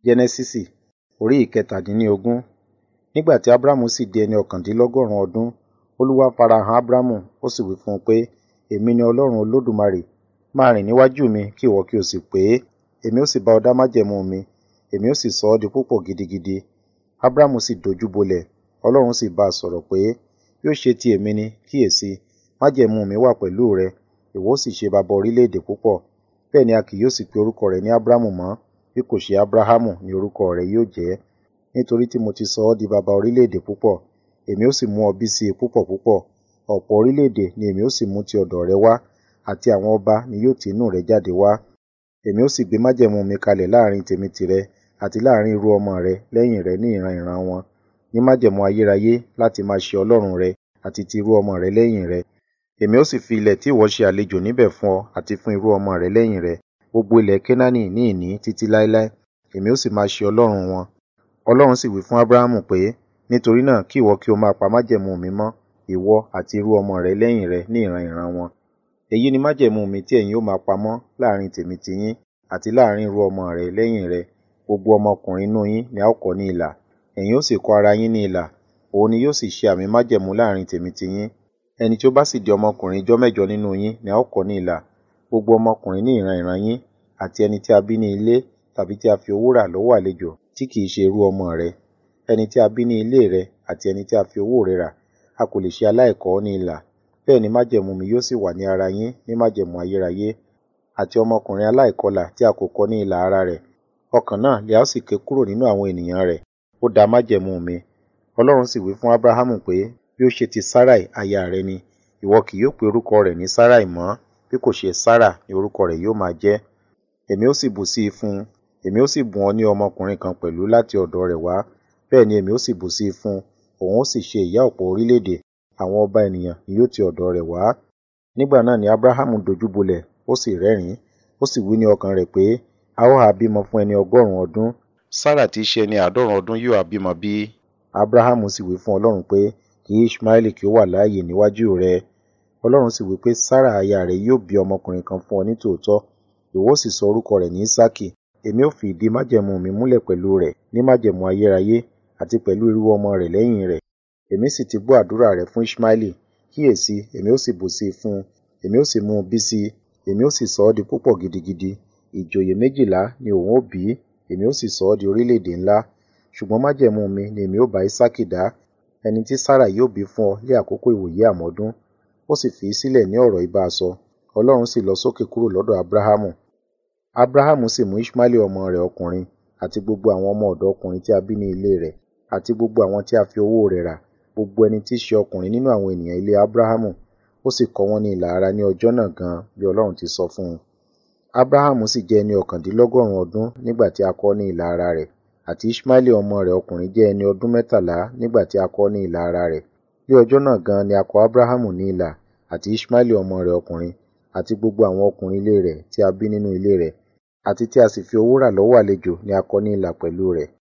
Jẹ́nẹ́sísì orí ìkẹtàdínlógún. Nígbà tí Ábúráhámù sì di ẹni ọ̀kàndínlọ́gọ́rùn-ún ọdún, Olúwa farahàn Ábúráhámù, ó sì wí fún un pé, Èmi ni Ọlọ́run Olódùmarè. Máa rìn níwájú mi kí ìwọ kí o sì pé, èmi ó sì bá ọ dá májẹ̀mú mi, èmi ó sì sọ ọ́ di púpọ̀ gidigidi. Ábúráhámù sì dojú bolẹ̀, Ọlọ́run sì bá a sọ̀rọ̀ pé, Bí ó ṣe ti èmi ni, kíyèsi, májẹ̀mú mi wà pẹ̀lú rẹ, ìwọ ó sì ṣe baba orílẹ̀-èdè púpọ̀. Bẹ́ẹ̀ ni a kì yóò sì pe orúkọ rẹ ní Ábúráhámù mọ́, bí kò ṣe Ábúráhámù ni orúkọ rẹ yóò jẹ́. Nítorí tí mo ti sọ ọ́ di baba orílẹ̀-èdè púpọ̀, èmi ó sì mú ọ bí sí i púpọ̀ púpọ̀. Ọ̀pọ̀ orílẹ̀-èdè ni èmi ó sì mú ti ọ̀dọ̀ rẹ wá, àti àwọn ọba ni yóò ti inú rẹ jáde wá. Èmi ó sì gbé májẹ̀mú mi kalẹ̀ láàrín tèmi tìrẹ àti láàrín irú ọmọ rẹ lẹ́yìn rẹ ní ìran ìran wọn, ní májẹ̀mú ayérayé láti máa ṣe Ọlọ́run rẹ àti ti irú ọmọ rẹ lẹ́yìn rẹ. Èmi ó sì fi ilẹ̀ tí ìwọ ṣe àlejò níbẹ̀ fún ọ àti fún irú ọmọ rẹ lẹ́yìn rẹ, gbogbo ilẹ̀ Kénáánì ní ìní títí láéláé, èmi ó sì máa ṣe Ọlọ́run wọn. Ọlọ́run sì wí fún Ábúráhámù pé, Nítorí náà kí ìwọ kí o máa pa májẹ̀mú mi mọ́, ìwọ àti irú ọmọ rẹ lẹ́yìn rẹ ní ìran ìran wọn. Èyí ni májẹ̀mú mi tí ẹ̀yin ó máa pamọ́ láàrín tèmi tiyín àti láàrín irú ọmọ rẹ lẹ́yìn rẹ. Gbogbo ọmọkùnrin inú yín ni a ó kọ ní ilà. Ẹ̀yin ó sì kọ ara yín ní ilà, òun ni yóò sì ṣe àmì májẹ̀mú láàrín tèmi tiyín. Ẹni tí ó bá sì di ọmọkùnrin ijọ́ mẹ́jọ nínú yín ni a ó kọ ní ilà. Gbogbo ọmọkùnrin ní ìran ìran yín, àti ẹni tí a bí ní ilé tàbí tí a fi owó rà lọ́wọ́ àlejò tí kì í ṣe irú ọmọ rẹ. Ẹni tí a bí ní ilé rẹ àti ẹni tí a fi owó rẹ̀ rà, a kò lè ṣe aláìkọ ọ́ ní ilà. Bẹ́ẹ̀ ni májẹ̀mú mi yóò sì wà ní ara yín ní májẹ̀mú ayérayé. Àti ọmọkùnrin aláìkọlà tí a kò kọ ní ilà ara rẹ̀, ọkàn náà ni a ó sì ké kúrò nínú àwọn ènìyàn rẹ̀. Ó da májẹ̀mú mi. Ọlọ́run sì wí fún Ábúráhámù pé, Bí ó ṣe ti Sáráì aya rẹ ni, ìwọ kì yóò pe orúkọ rẹ̀ ní Sáráì mọ́, bí kò ṣe Sárà ni orúkọ rẹ̀ yóò máa jẹ́. Èmi ó sì bù sí i fún un, èmi ó sì bùn ọ́ ní ọmọkùnrin kan pẹ̀lú láti ọ̀dọ̀ rẹ̀ wá. Bẹ́ẹ̀ ni èmi ó sì bù sí i fún un, òun ó sì ṣe ìyá ọ̀pọ̀ orílẹ̀-èdè, àwọn ọba ènìyàn ni yóò ti ọ̀dọ̀ rẹ̀ wá. Nígbà náà ni Ábúráhámù dojú bolẹ̀, ó sì rẹ́rìn-ín, ó sì wí ní ọkàn rẹ̀ pé, A ó ha bímọ fún ẹni ọgọ́rùn-ún ọdún? Sárà tí í ṣe ẹni àádọ́rùn-ún ọdún yóò ha bímọ bí? Ábúráhámù sì wí fún Ọlọ́run pé, Kí Iṣmaeli kí ó wà láàyè níwájú rẹ. Ọlọ́run sì wí pé, Sárà aya rẹ yóò bí ọmọkùnrin kan fún ọ ní tòótọ́, ìwọ ó sì sọ orúkọ rẹ̀ ní Ísákì. Èmi ó fi ìdí májẹ̀mú mi múlẹ̀ pẹ̀lú rẹ̀ ní májẹ̀mú ayérayé àti pẹ̀lú irú ọmọ rẹ̀ lẹ́yìn rẹ̀. Èmi sì ti gbọ́ àdúrà rẹ̀ fún Iṣmaeli. Kíyèsi, èmi ó sì bù sí i fún un, èmi ó sì mú un bí sí i, èmi ó sì sọ ọ́ di púpọ̀ gidigidi. Ìjòyè méjìlá ni òun ó bí, èmi ó sì sọ ọ́ di orílẹ̀-èdè ńlá. Ṣùgbọ́n májẹ̀mú mi ni èmi ó bá Ísákì dá, ẹni tí Sárà yóò bí fún ọ ní àkókò ìwòyè àmọ́dún. Ó sì fi í sílẹ̀ ní ọ̀rọ̀ ìbá a sọ. Ọlọ́run sì lọ sókè kúrò lọ́dọ̀ Ábúráhámù. Ábúráhámù sì mú Iṣmaeli ọmọ rẹ̀ ọkùnrin, àti gbogbo àwọn ọmọ ọ̀dọ̀ ọkùnrin tí a bí ní ilé rẹ̀, àti gbogbo àwọn tí a fi owó rẹ̀ rà, gbogbo ẹni tí í ṣe ọkùnrin nínú àwọn ènìyàn ilé Ábúráhámù, ó sì kọ wọ́n ní ilà ara ní ọjọ́ náà gan bí Ọlọ́run ti sọ fún un. Ábúráhámù sì jẹ́ ẹni ọ̀kàndínlọ́gọ́rùn-ún ọdún nígbà tí a kọ ọ́ ní ilà ara rẹ̀, àti Iṣmaeli ọmọ rẹ̀ ọkùnrin jẹ́ ẹni ọdún mẹ́tàlá nígbà tí a kọ ọ́ ní ilà ara rẹ̀. Ní ọjọ́ náà gan ni a kọ Ábúráhámù ní ilà, àti Iṣmaeli ọmọ rẹ̀ ọkùnrin, àti gbogbo àwọn ọkùnrin ilé rẹ̀ tí a bí nínú ilé rẹ̀, àti tí a sì fi owó rà lọ́wọ́ àlejò ni a kọ ní ilà pẹ̀lú rẹ̀.